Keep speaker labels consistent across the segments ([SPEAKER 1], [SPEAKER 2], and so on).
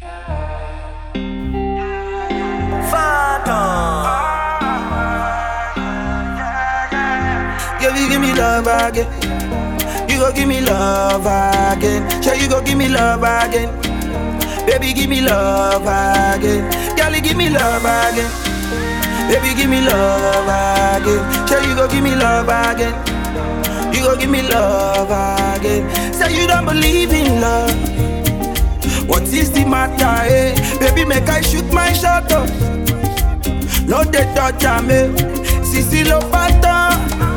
[SPEAKER 1] Girl, you give me love again. You go give me love again. Sure, you go give me love again. Baby, give me love again. Girl, you give me love again. Baby, give me love again. Sure, you go give me love again. You go give me love again. Say you don't believe in love. What is the matter, eh? Baby, make I shoot my shot up. No, they touch me. Sisi lo pata.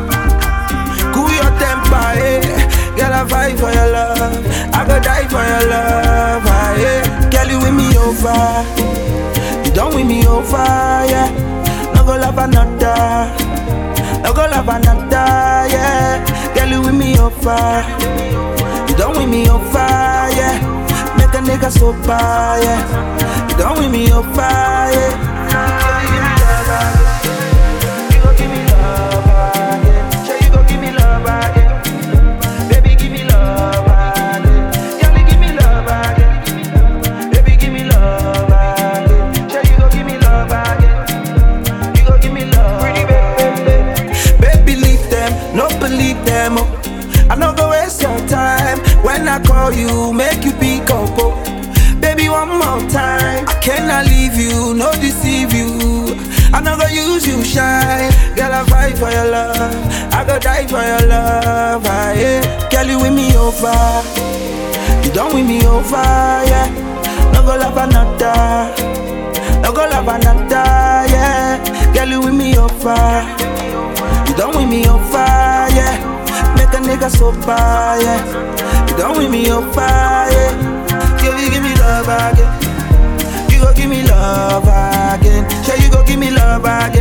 [SPEAKER 1] Cool your temper, eh? Girl, I fight for your love. I go die for your love, ah, yeah. Girl, you win me over. You don't win me over, yeah. No go love another. No go love another, yeah. Girl, you win me over. You don't win me over, yeah. Make a nigga sober, yeah. You don't win me over, yeah. Girl, you give me love again. You go give me love again. Sure, you go give me love again. Baby, give me love again. Girl, you give me love again. Baby, give me love again. Sure, you go give me love again. You go give me love. Pretty baby, baby, leave them, no believe them. Oh. I no go waste your time when I call you, make you pick up. Oh. Baby, one more time. I cannot leave you, no deceive you. I no go use you shine. Girl, I fight for your love. I go die for your love. Ah, yeah. Girl, you win me over. You don't win me over, yeah. No go love another. No go love another, yeah. Girl, you win me over. You don't win me over, yeah. Make a nigga sober, yeah. You don't win me over, yeah. Girl, you give me love again. You go give me love again. Sure, you go give me love again.